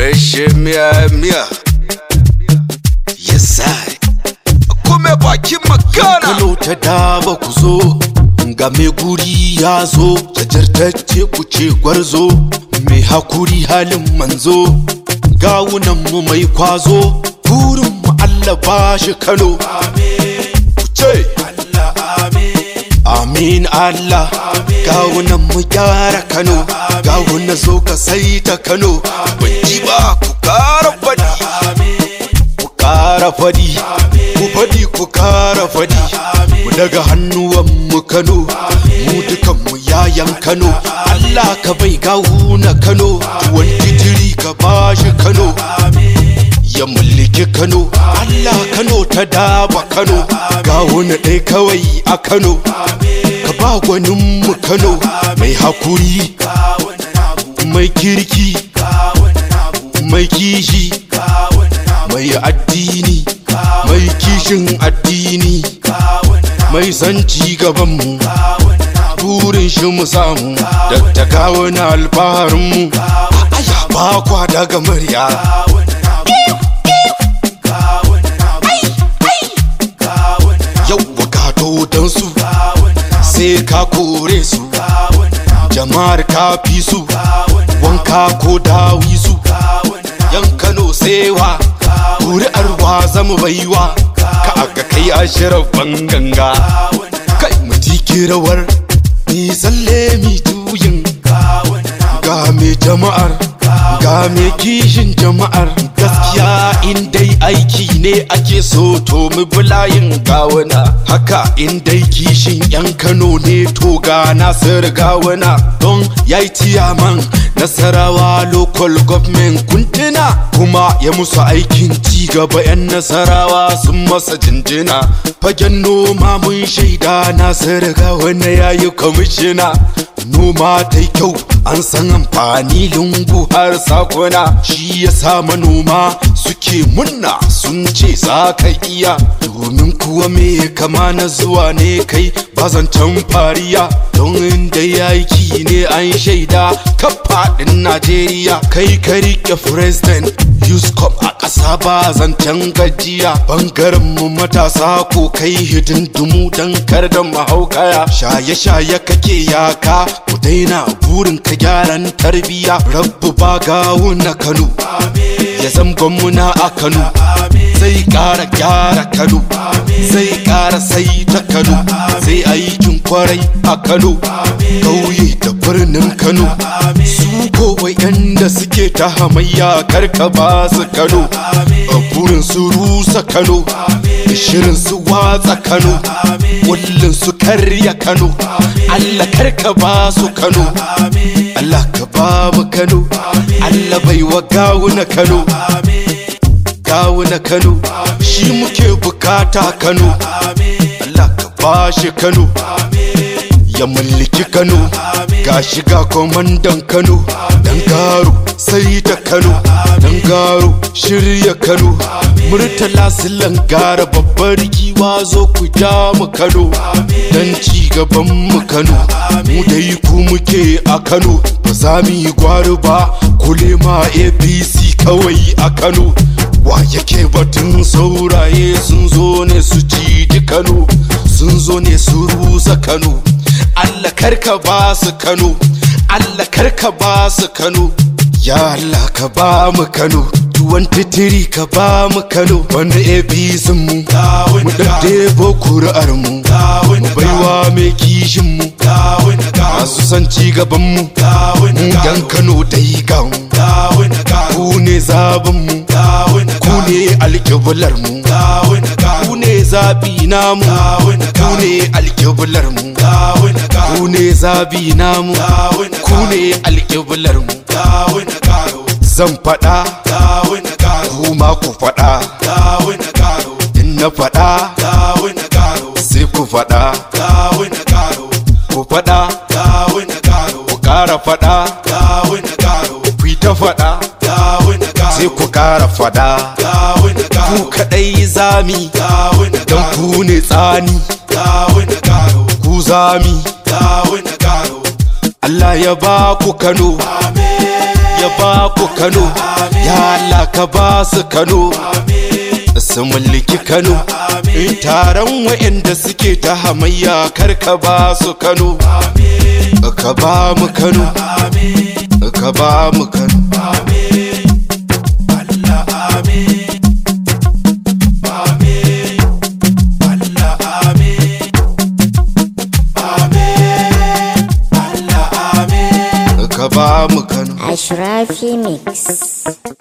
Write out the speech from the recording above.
fresh miya miya yes I kuma bakin magana Kano ta daba ku zo ga mai guri ya zo jajirtacce ku ce gwarzo mai hakuri halin manzo gawunan mu mai kwazo burin mu Allah ba shi Kano ku ce Amin Allah gawunan mu gyara Kano gawunan zo ka sai ta Kano ban ji ba ku kara faɗi ku kara fadi ku fadi ku kara fadi mu daga hannuwan mu Kano mu dukan mu yayan Kano Allah ka bai gawu na Kano tuwon titiri ka bashi Kano ya mulki Kano Allah Kano ta daba Kano gawu na ɗaya kawai a Kano ka ba gwanin mu Kano mai hakuri mai kirki mai kishi mai addini mai kishin addini mai san ci gabanmu burin shi mu samu da ta kawo na alfaharinmu aya ba kwa daga murya yau wakato don su sai ka kore su jama'ar ka fi su wanka ko dawi su yan kano sewa kuri'ar wa zama baiwa ka aka kai ashirar ganga kai mu rawar mi tsalle mi tuyin ga me jama'ar ga me kishin jama'ar gaskiya in dai aiki ne ake so to mu bulayin gawuna haka in dai kishin yan kano ne to ga nasir gawuna don yayi tiyaman nasarawa local government kuntuna kuma ya musu aikin ci gaba yan nasarawa sun masa jinjina fagen noma mun shaida nasir gawuna yayi kwamishina noma ta kyau an san amfani lungu har sakuna shi ya sa manoma suke munna sun ce za ka iya domin kuwa me kama na zuwa ne kai bazancan fariya don inda yaki ne an shaida kafaɗin najeriya kai ka rike president Yuscom a ƙasa ba zancen gajiya bangaren mu matasa ko kai hidindumu don kar da mahaukaya shaye-shaye kake yaka ku daina burin ka gyaran tarbiya rabbu ba gawo na kano ya zamgon muna a kano zai ƙara gyara kano zai ƙara sai ta kano zai aikin kwarai a kano ƙauye da birnin kano su kowai da suke ta hamayya karka ba su kano a burin su rusa kano da shirin su watsa kano kullum su karya kano allah karka ba su kano allah ka ba mu kano allah bai wa gawuna kano gawuna kano shi muke bukata kano allah ka ba shi kano ya mallaki kano ga shiga kwamandan kano dan garo sai da kano dan garo shirya kano murtala silan gara babbar giwa zo ku ja mu kano dan ci gaban mu kano mu dai ku muke a kano ba za mu yi gwari ba kule ma apc kawai a kano wa yake batun sauraye sun zo ne su ci kano sun zo ne su rusa kano Allah karka ba su Kano Allah karka ba su Kano ya Allah ka ba mu Kano tuwon titiri ka ba mu Kano wanda APC mu mu daddebo kuri'ar mu mu baiwa mai kishin mu masu san ci gaban mu mu yan Kano dai ga mu ku ne zaben mu ku ne alƙiblar mu ku ne zabi namu ku ne alƙiblar mu ku ne zabi namu ku ne alƙiblar mu zan faɗa kuma ku faɗa in na faɗa sai ku faɗa ku faɗa ku ƙara faɗa ku yi ta faɗa sai ku ƙara faɗa ku kaɗai zami don ku ne tsani ku zami Allah ya ba ku Kano ya ba ku Kano ya Allah ka ba su Kano su mulki Kano taron wa'anda suke ta hamayya kar ka ba su Kano ka ba mu Kano ka ba mu Kano ka ba mu Kano Ashrafi Mix.